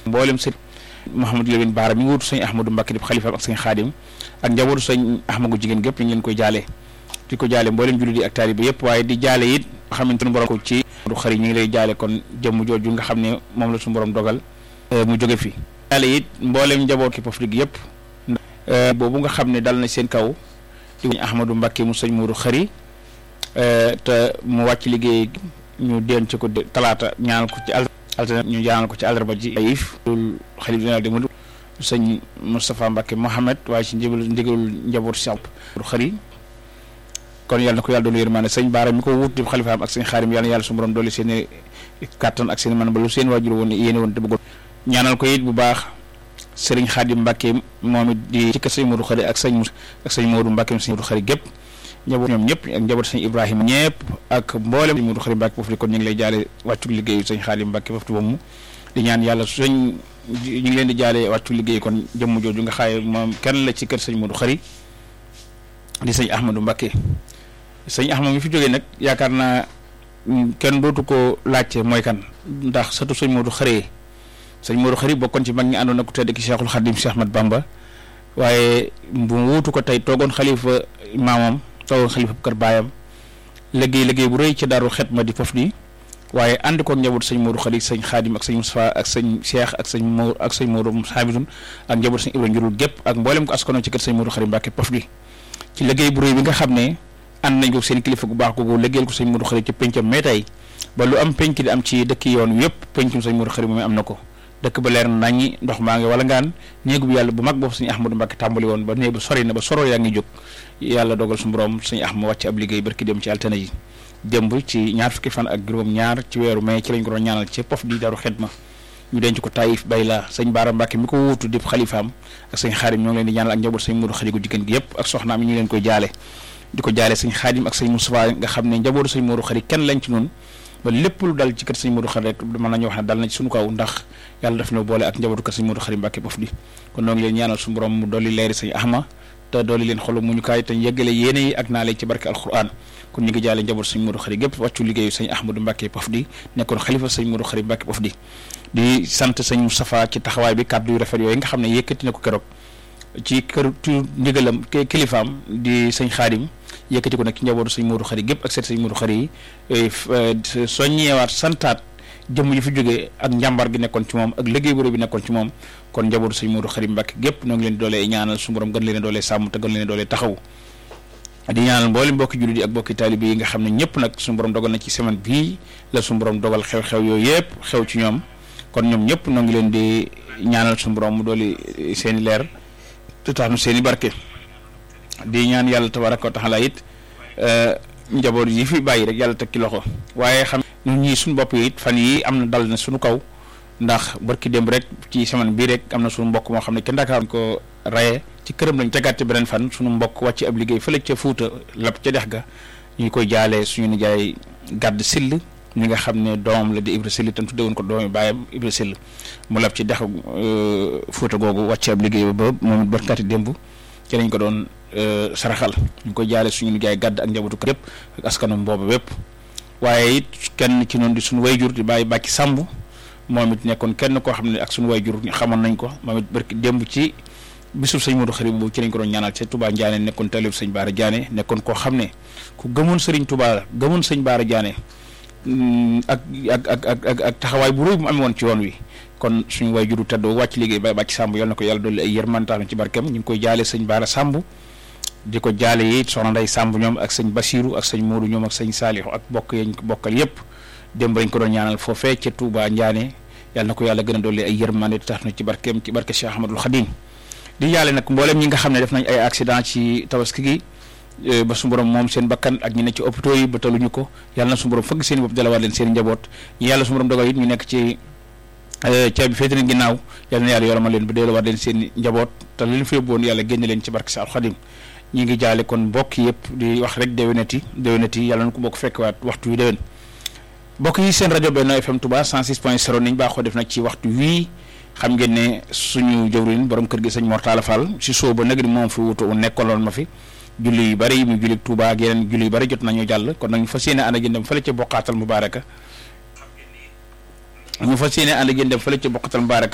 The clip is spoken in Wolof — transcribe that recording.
mboolem sëñ Mouhamadou Lamine Baara mi ngi wutu sëñ Ahmadou Mbacke di xalifa ak sëñ Xaadim ak njabootu sëñ Ahmadou jigéen gépp ñu ngi leen koy jaale di ko jaale mboolem jullit yi ak taalibe yëpp waaye di jaale it xamante ne borom ko ci du xari ñu ngi lay jaale kon jëmm jooju nga xam ne moom la suñu borom dogal mu jóge fi jaale it mboolem njaboot ki Pofdy gi yëpp boobu nga xam ne dal na seen kaw di sëñ Ahmadou Mbacke mu sëñ Mourou xari te mu wàcc liggéey ñu denc ko talaata ñaanal ko ci altine ñu ñaanal ko ci àllarba ji ayif loolu xalif général de Mouride sëñ Moustapha Mbacke Mohamed waaye ci ndigalul ndigalul njabootu si Mourou xari kon yàlla na ko yàlla doolu yërmaane sëñ Baara mi ko wut di xalifaam ak sëñ xaarim yàlla na yàlla su borom doole seen i kàttan ak seen man ba lu seen waajur woon yéene woon te bëggoon ñaanal ko it bu baax sëriñ Xaadim Mbàkke moom it di ci kër sëñ Modou Xari ak sëñ ak sëñ Modou Mbàkke sëñ Modou Xari gépp njaboot ñoom ñëpp ak njaboot sëñ Ibrahima ñëpp ak mboolem sëñ Modou Xari Mbàkke foofu kon ñu ngi lay jaale wàccu liggéeyu sëñ Xaadim Mbàkke foofu boobu di ñaan yàlla sëñ ñu ngi leen di jaale wàccu liggéey kon jëmm jooju nga xaaye moom kenn la ci kër sëñ Modou Xari di sëñ Ahmadou Mbàkke sëñ Ahmad mi fi jógee nag yaakaar naa kenn dootu ko laajte mooy kan ndax satu sëñ Modou Xari sëñ Modou Xari bokkoon ci mag ñi àndoon ak ku tedd ki Cheikhul Khadim Cheikh Ahmad Bamba waaye bu wuutu ko tey toogoon xalifa maamam toogoon xalifa kër baayam liggéey liggéey bu rëy ci daaru xet ma di Pofdy waaye ànd ko njaboot sëñ Modou Xari sëñ Khadim ak sëñ Moustapha ak sëñ Cheikh ak sëñ Mor ak sëñ Modou Hamidou ak njaboot sëñ Ibrahima njurul gépp ak mboolem ko askano ci kër sëñ Modou Xari Mbàkke Pofdy ci liggéey bu rëy bi nga xam ne ànd nañ ko seen kilifa gu baax googu liggéeyal ko sëñ Modou Xari ci pencam mais tey ba lu am penc di am ci dëkk yoon yëpp pencum sëñ Modou Xari moom am na ko dëkk ba leer na naññi ndox maa ngi wala ngaan néegu bi yàlla bu mag boobu sëñ Ahmadou Mbacke tàmbali woon ba néeg ba sori na ba soro yaa ngi jóg yàlla dogal su borom sëñ Ahmad wàcc ab liggéey barki dem ci altine yi démb ci ñaar fukki fan ak juróom ñaar ci weeru mai ci lañ ko doon ñaanal ci Pofdy daru xidma ñu denc ko Taïf bay la sëñ Baara Mbacke mi ko wuutu di xalifaam ak sëñ Xaadim ñoo ngi leen di ñaanal ak njaboot sëñ Modou Xari gu jigéen gi yëpp ak soxnaam ñu leen koy jaale di ko jaale sëñ Xaadim ak sëñ Moustapha nga xam ne njabootu sëñ Modou Xari kenn lañ ci noonu ba lépp lu dal ci kër sëñ Modou Xari rek mën nañu wax ne dal na ci suñu kaw ndax yàlla daf na boole ak njabootu kër sëñ Modou Xari Mbàkke Pofdy kon noo ngi leen ñaanal suñu borom mu dolli leeri sëñ Ahma te dolli leen xolu mu ñu kaay te yeggale yéene yi ak naa leen ci barke alquran kon ñu ngi jaale njabootu sëñ Modou Xari gépp wàccu liggéeyu sëñ Ahmadou Mbàkke Pofdy nekkoon xalifa sëñ Modou Xari Mbàkke Pofdy di sant sëñ Moustapha ci taxawaay bi kàddu yu rafet yooyu nga xam ne yëkkati na ko keroog ci kër ci ndigalam kilifaam di sëñ Xaadim yëkkati ko nag ci njabootu sëñ Modou Xari gépp ak seet sëñ Modou Xari yi soññeewaat santaat jëmm ji fi jógee ak njàmbar gi nekkoon ci moom ak liggéey bu rëy bi nekkoon ci moom kon njabootu sëñ Modou Xari Mbàkke gépp noo ngi leen doolee ñaanal su borom gën leen doolee sàmm te gën leen doolee taxaw di ñaanal mboolem mbokki jullit yi ak mbokki taalibe yi nga xam ne ñëpp nag suñu borom dogal na ci semaine bii la suñu borom dogal xew-xew yooyu yëpp xew ci ñoom kon ñoom ñëpp noo ngi leen di ñaanal suñu borom mu dooli seen i leer te tax nu seen i barke di ñaan yàlla tabaraka wa taala it njaboot yi fi bàyyi rek yàlla teg ci loxo waaye xam ñun ñii suñu bopp yi it fan yi am na dal na suñu kaw ndax barki démb rek ci semaine bii rek am na suñu mbokk moo xam ne kenn Dakar ko raye ci këram lañ tegaat ci beneen fan suñu mbokk wàcc ab liggéey fële ca Fuuta lap ca dex ga ñu koy jaalee suñu nijaay gàdd sill ñi nga xam ne doomam la di Ibra Sill tam tudde woon ko doomi baayam Ibra Sill mu lab ci dex Fuuta googu wàcc ab liggéey ba moom it barkaati démb ci lañ ko doon saraxal ñu koy jaale suñu nijaay gàdd ak njabootu kër yëpp ak askanam boobu bépp waaye it kenn ci noonu di suñu wayjur di bàyyi bàcci sàmb moom it nekkoon kenn koo xam ne ak suñu wayjur xamoon nañ ko moom it barki démb ci bisub sëñ Modou Xari boobu ci lañ ko doon ñaanal ci Touba Ndiané nekkoon talib sëñ Baara Diané nekkoon koo xam ne ku gëmoon sëriñ Touba gëmoon sëñ Baara Diané ak ak ak ak ak taxawaay bu rëy bu mu amee woon ci yoon wi kon suñu wayjuru tedd wàcc liggéey ba bàcc sàmb yal na ko yàlla dolli ay yërmantaam ci barkeem ñu ngi koy jaale sëñ Baara Sàmb di ko jaale yi soxna Ndey Sàmb ñoom ak sëñ Basiru ak sëñ Modou ñoom ak sëñ Saalixu ak bokk yañ ko bokkal yépp démb lañ ko doon ñaanal foofee ca Touba Ndiané yàlla na ko yàlla gën a dolli ay yërmande tax na ci barkeem ci barke Cheikh Ahmadul Khadim di jaale nag mboolem ñi nga xam ne def nañ ay accident ci tabaski gi ba su borom moom seen bakkan ak ñi ne ci hôpitaux yi ba taluñu ko yàlla na su borom fëgg seen bopp dalawaat leen seen njaboot ñi yàlla su borom dogal it ñu nekk ci ceeb bi féete na ginnaaw yàlla na yàlla yorama leen ba dalawaat leen seen njaboot te leen fi yóbbuwoon yàlla génne leen ci barke Seexul Xadim ñi ngi jaale kon mbokk yëpp di wax rek déwénati déwénati yàlla na ko bokk fekkwaat waxtu wi déwén mbokk yi seen rajo Benno FM Touba 106 point 0 niñ baaxoo def nag ci waxtu wii xam ngeen ne suñu jëwriñ borom kër gi sëñ Mortala Fall si soo ba nag ni moom fi wutu nekkaloon ma fi julli yu bëri mu julli Touba ak yeneen julli yu bëri jot nañu jàll kon nag ñu fas yéene ànd ak yéen dem fële ca boqaatal mubaaraka ñu fas yéene ànd ak yéen dem fële ca boqaatal mubaaraka